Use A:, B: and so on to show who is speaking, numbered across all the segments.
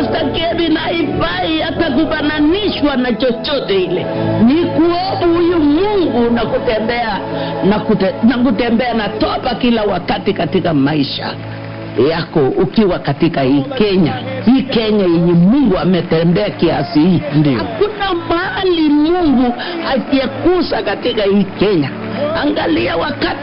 A: Pastor Kevin haifai hata kufananishwa na chochote ile. Ni kuobu huyu Mungu na kutembea na, kute, na kutembea na toba kila wakati katika maisha yako ukiwa katika hii Kenya, hii Kenya yenye Mungu ametembea kiasi hii.
B: Ndio.
A: Hakuna mahali Mungu hajakusa katika hii Kenya. Angalia wakati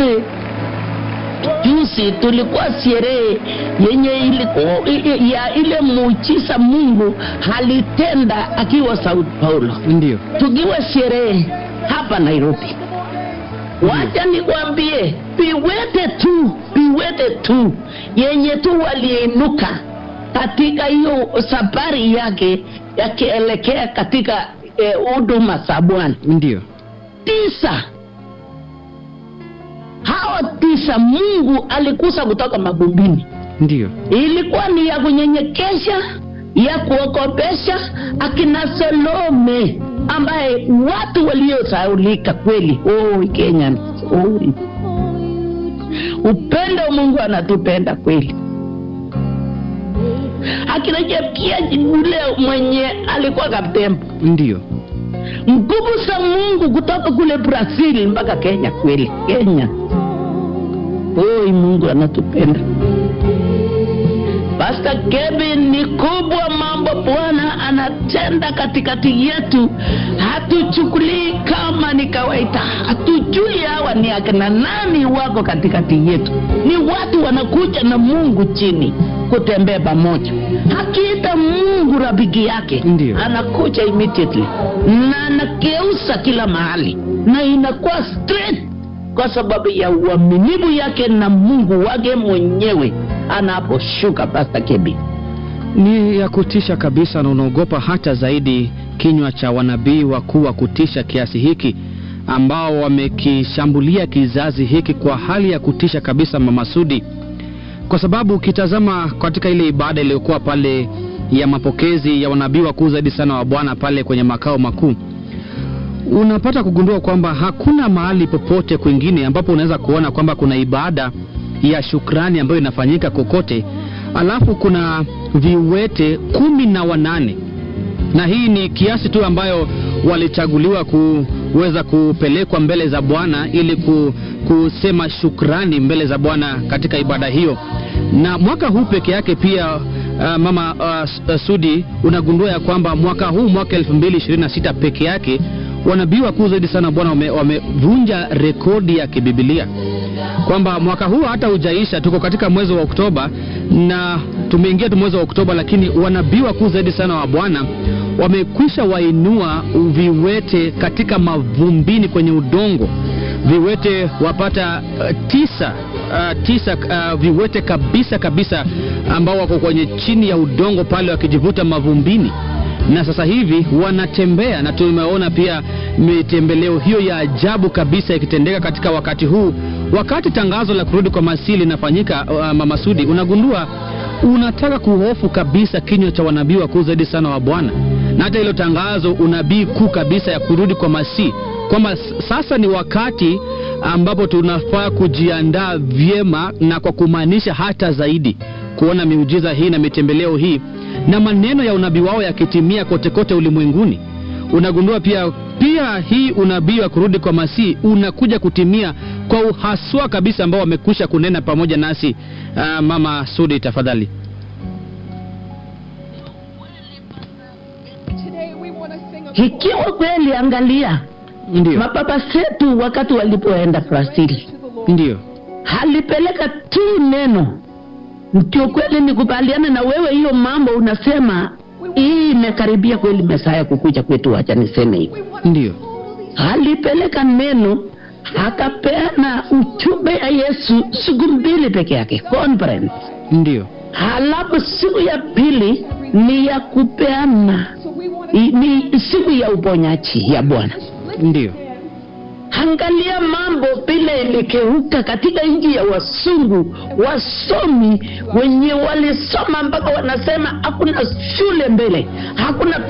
A: juzi tulikuwa sherehe yenye ilikuwa i- ya ile muujiza Mungu alitenda akiwa Sao Paulo,
B: Ndio.
A: tukiwa sherehe hapa Nairobi. Wacha nikwambie, viwete tu, viwete tu yenye tu waliinuka katika hiyo safari yake yakielekea katika eh, huduma za Bwana
B: Ndio.
A: tisa hao tisa mungu alikusa kutoka mavumbini
B: Ndio.
A: ilikuwa ni ya kunyenyekesha ya kuokopesha akina solome ambaye watu waliosaulika kweli oh, kenya oh. upendo wa mungu anatupenda kweli akina jepkia ule mwenye alikuwa kaptembo
B: Ndio.
A: nguvu za mungu kutoka kule brazil mpaka kenya kweli kenya oi mungu anatupenda pasta kevin ni kubwa mambo bwana anatenda katikati yetu hatuchukulii kama ni kawaida hatujui hawa ni akina nani wako katikati yetu ni watu wanakuja na mungu chini kutembea pamoja akiita mungu rafiki yake
B: Ndio.
A: anakuja immediately na anageuza kila mahali na inakuwa straight kwa sababu ya uaminifu yake na mungu wake mwenyewe anaposhuka pasta kebi
B: Ni ya kutisha kabisa, na unaogopa hata zaidi kinywa cha wanabii wakuu wa kutisha kiasi hiki ambao wamekishambulia kizazi hiki kwa hali ya kutisha kabisa, Mama Sudi, kwa sababu ukitazama katika ile ibada iliyokuwa pale ya mapokezi ya wanabii wakuu zaidi sana wa Bwana pale kwenye makao makuu, unapata kugundua kwamba hakuna mahali popote kwingine ambapo unaweza kuona kwamba kuna ibada ya shukrani ambayo inafanyika kokote, alafu kuna viwete kumi na wanane na hii ni kiasi tu ambayo walichaguliwa kuweza kupelekwa mbele za Bwana ili ku, kusema shukrani mbele za Bwana katika ibada hiyo. Na mwaka huu peke yake pia uh, mama uh, S- uh, Sudi, unagundua ya kwamba mwaka huu mwaka 2026 peke yake wanabii wakuu zaidi sana Bwana wame- wamevunja rekodi ya kibibilia kwamba mwaka huu hata hujaisha, tuko katika mwezi wa Oktoba na tumeingia tu mwezi wa Oktoba, lakini wanabii wakuu zaidi sana wa Bwana wamekwisha wainua viwete katika mavumbini kwenye udongo, viwete wapata uh, tisa uh, tisa uh, viwete kabisa kabisa ambao wako kwenye chini ya udongo pale wakijivuta mavumbini na sasa hivi wanatembea na tumeona pia mitembeleo hiyo ya ajabu kabisa ikitendeka katika wakati huu wakati tangazo la kurudi kwa masii linafanyika uh, mama Sudi unagundua unataka kuhofu kabisa kinywa cha wanabii wakuu zaidi sana wa bwana na hata hilo tangazo unabii kuu kabisa ya kurudi kwa masii kwamba s- sasa ni wakati ambapo tunafaa kujiandaa vyema na kwa kumaanisha hata zaidi kuona miujiza hii na mitembeleo hii na maneno ya unabii wao yakitimia kote kote ulimwenguni unagundua pia pia hii unabii wa kurudi kwa masii unakuja kutimia kwa uhaswa kabisa ambao wamekwisha kunena pamoja nasi uh, mama sudi tafadhali
C: Today we want to sing a
A: ikiwa kweli angalia
B: ndio
A: mababa zetu wakati walipoenda brazil
C: to the Lord.
B: ndio
A: halipeleka tu neno ndio kweli nikubaliana na wewe hiyo mambo unasema hii imekaribia kweli mesaya kukuja kwetu wacha niseme hivi
C: We want to
B: ndio
C: totally
A: alipeleka neno akapeana ujumbe ya yesu siku mbili peke yake conference
B: ndio
A: halafu siku ya pili ni ya kupeana
C: so we want to
A: i- ni siku ya uponyaji ya bwana
B: ndio
A: angalia mambo vile ilikeuka katika nchi ya wasungu wasomi wenye walisoma mpaka wanasema hakuna shule mbele hakuna vitabu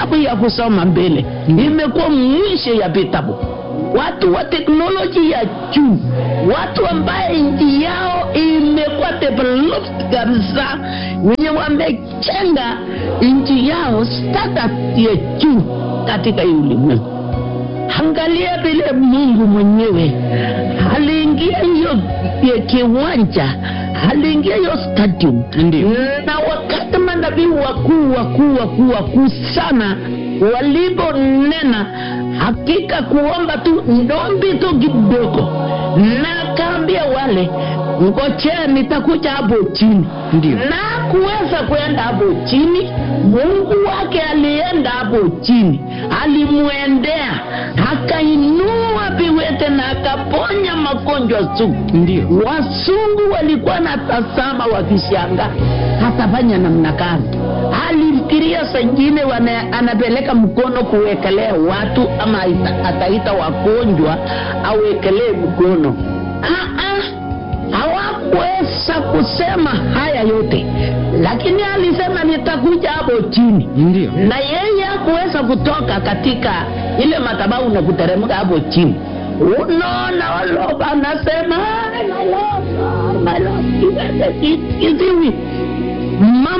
A: vitabu ya kusoma mbele imekuwa mwisho ya vitabu watu wa teknoloji ya juu watu ambaye nchi yao imekuwa developed kabisa wenye wamechenga nchi yao standard ya juu katika hii ulimwengu angalia vile mungu mwenyewe aliingia hiyo ya kiwanja aliingia hiyo stadium
B: Ndio.
A: na wakati manabii wakuu wakuu wakuu wakuu sana waliponena hakika kuomba tu ndombi tu kidogo na akaambia wale ngojea nitakuja hapo chini
B: Ndio.
A: na kuweza kwenda hapo chini mungu wake alienda hapo chini alimwendea akainua viwete na akaponya magonjwa sugu
B: Ndio.
A: wasungu walikuwa na tazama wakishangaa hatafanya namna gani alifikiria sengine anapeleka mkono kuwekelea watu ama ita- ataita wagonjwa awekelee mkono Ah, ah, hawakuweza kusema haya yote lakini alisema nitakuja hapo chini
B: Ndio.
A: na yeye hakuweza kutoka katika ile madhabahu na kuteremka hapo chini unaona waloba anasema "Ai, my Lord, my Lord, kiwete ki- kiziwi mama